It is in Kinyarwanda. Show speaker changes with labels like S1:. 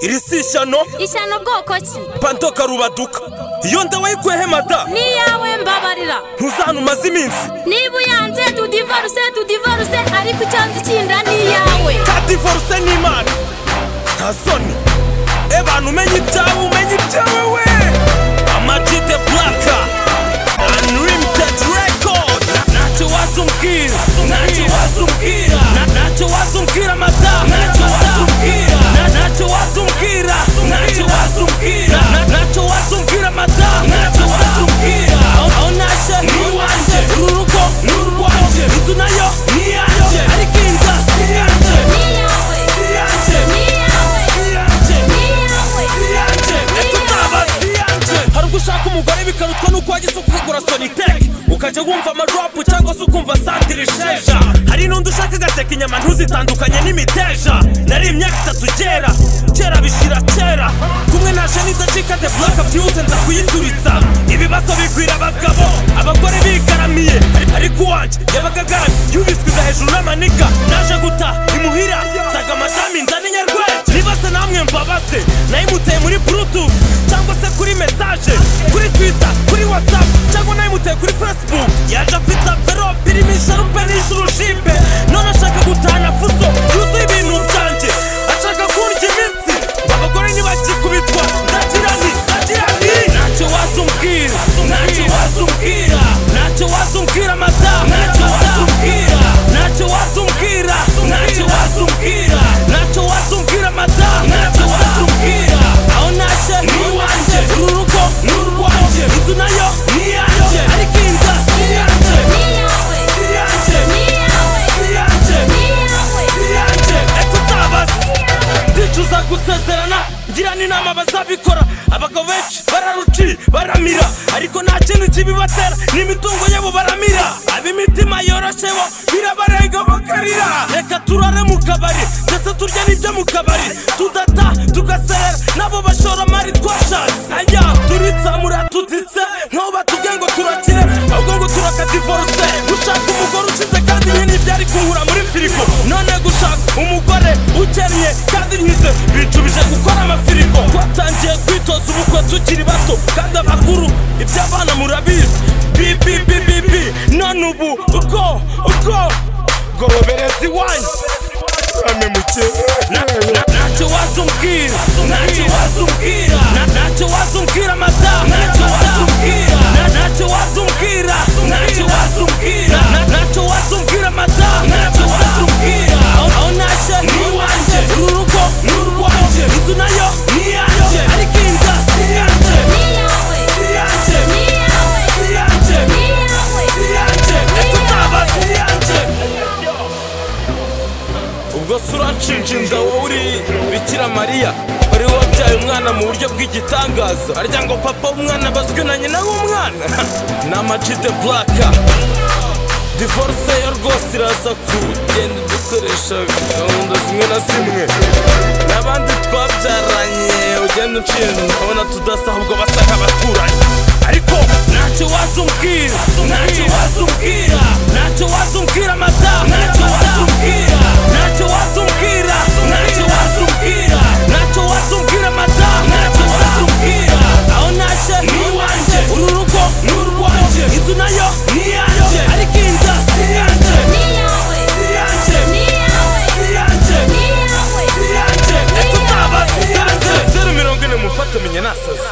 S1: iri si ishyano
S2: ishyano bwoko ki
S1: panto karubaduka iyo nda wayikuyeho mada
S2: n'iyawe mbabarira
S1: ntuzantu umaze iminsi
S2: niba uyanze tudivoruse tudivoruse ariko icyanzu cy'inda ni iyawe
S1: ka divorce n'imana nta soni ebantu umenye ibyawe umenye ibyawe we amajide buraka unlimited record ntacyo wazumbwira ntacyo wazumbwira ntacyo wazumbwira mada ntacyo wazumbwira ntacyo wazumbwira ntacyo wazumbwira ntacyo wazumbwira mada ntacyo wazumbwira aho nashe ni iwanjye uru rugo ni urwanjye inzu nayo ni iyanjye ariko inda si iyanjye
S2: ni iyawe
S1: si iyanjye
S2: ni iyawe
S1: si iyanjye
S2: ni iyawe
S1: hari ubwo ushaka umugore bikarutwa n'uko wagize ukugura soniteke ukajya wumva amadropu cyangwa se ukumva santirisheja hari n'undi ushaka agateka inyama ntuzitandukanye n'imiteja nari imyaka itatu kera kera bishyira kera kumwe na jeni idacika de buraka byihuse nza kuyituritsa ibibazo bigwira abagabo abagore bigaramiye ariko uwanjye yabaga agaramye yubitswiza hejuru n'amanika naje guta imuhira nsaga amashami nzana inyarwete niba se namwe mbabaze nayimuteye muri bluetooth cyangwa se kuri message kuri twitter kuri whatsapp cyangwa nayimuteye kuri facebook yaje afite amverope irimo isharupe n'ijuru jimbe none ashaka gutahana fuso yuzuye ibintu byanjye ashaka kurya iminsi abagore ntibakikubitwa ndagirani ndagirani ntacyo wazumbwira ntacyo wazumbwira ntacyo wazumbwira madamu ntacyo wazumbwira ntacyo wazumbwira ntacyo wazumbwira ntacyo wazumbwira madamu ntacyo wazumbwira aho nashe ni iwanjye uru rugo ni urwanjye inzu nayo ni iyanjye ariko inda si iyanjye
S2: ni iyawe
S1: si iyanjye
S2: ni iyawe
S1: si iyanjye
S2: ni iyawe
S1: yanjye ekusabaza ndicuza gusezerana ngira n'inama bazabikora abagabo benshi bararuci baramira ariko nta kintu kibibatera n'imitungo yabo baramira ab'imitima yoroshe bo birabarenga bakarira reka turare mu kabari ndetse turya n'ibyo mu kabari tudata tugaserera nabo bashoramari twashatse ajya turitsamura tuditse nkaho batubwiye ngo turakire ahubwo ngo turakadivoruse gushaka umugore ukize kandi nyine ibyari kunkura muri firigo none gushaka umugore ukennye kandi nkize bicubije gukora amafirigo twatangiye kwitoza ubukwe tukiri bato kandi abakuru iby'abana murabizi bibibibibi none ubu uko uko gobereza iwanyu ntacyo wazumbwira ntacyo wazumbwira ntacyo wazumbwira madamu ntacyo wazumbwira ntacyo wazumbwira ntacyo wazumbwira ntacyo wazumbwira madamu ntacyo wazumbwira aho nashe ni iwanjye uru rugo ni urwanjye inzu nayo ni iyanjye ariko inda si iyanjye
S2: ni iyawe
S1: si iyanjye
S2: ni iyawe
S1: si iyanjye
S2: ni iyawe
S1: si iyanjye reka uzaba si iyanjye ubwo se uranshinja inda wowe uri bikira mariya wari wabyaye umwana mu buryo bw'igitangaza arya ngo papa w'umwana bazwi na nyina w'umwana ni amajide buraka divorce yo rwose iraza kugenda dukoresha gahunda zimwe na zimwe n'abandi twabyaranye ugenda ucira ukabona tudasa ahubwo basa nk'abaturanyi ariko ntacyo wazumbwira ntacyo wazumbwira ntacyo wazumbwira madamu ntacyo wazumbwira ntacyo wazumbwira ntacyo wazumbwira ntacyo wazumbwira madamu ntacyo wazumbwira aho nashe ni iwanjye uru rugo ni urwanjye inzu nayo ni iyanjye ariko inda si iyanjye
S2: ni iyawe
S1: si iyanjye
S2: ni iyawe
S1: si iyanjye
S2: ni iyawe
S1: si iyanjye reka uzaba si iyanjye zeru mirongo ine mufate menye nasaze